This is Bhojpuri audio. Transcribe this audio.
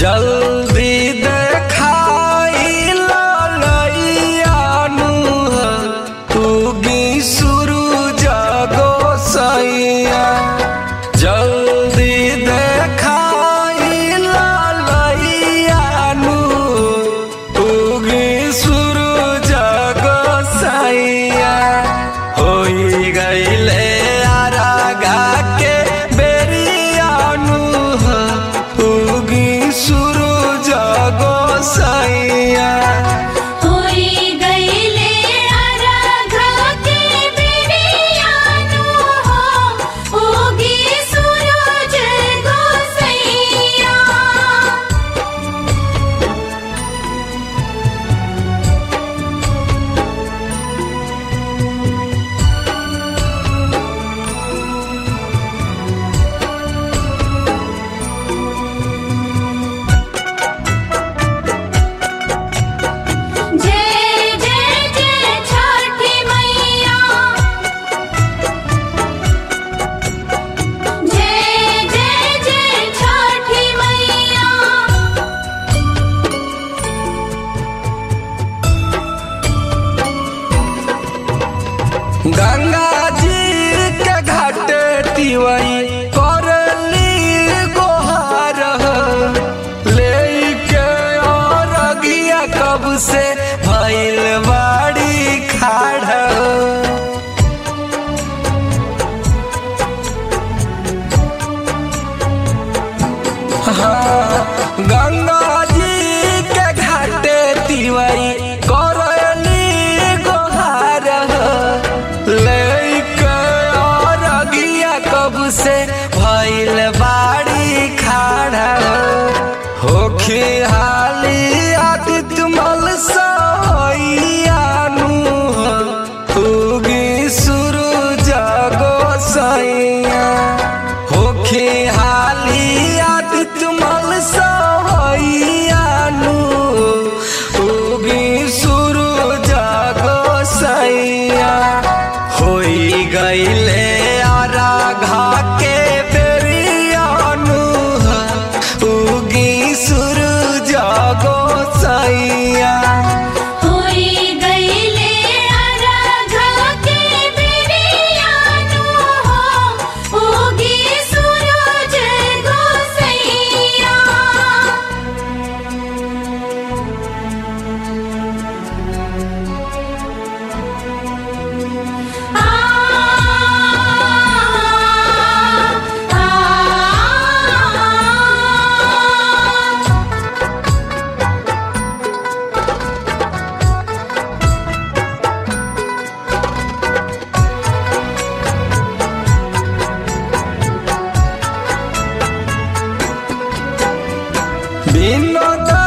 जल्दी देखाई ललैयानु उगी शुरू जगो सैया जल्दी देखाई ललैयानु उगी शुरू जगो सैया होई गईले आरागा के बेरियानु उगी शुरू जगो सैया होई गईले आराधा के बिरियानु हो उगी सूरज गोसैया जय जय जय छठी मैया जय जय जय छठी मैया गंगा जी के घाट तिवई करली गोहार लेके और अगिया कब से भइल बाड़ी खाड़ हाँ, गंगा जी के घाटे तिवई करली गोहार लेके और अगिया कब से भइल बाड़ी खाड़ा होखी हाली आदित्य मल सैयानु उगी सुरु जगो सैया होखी हाली आदित्य मल सैयानु उगी सुरु जगो सैया होई गईले आराघा के बेरियानु उगी सुरु जगो सैया होई गईले आराधा के बिरियानु हो उगी सूरज गोसैया आ आ বিনোদ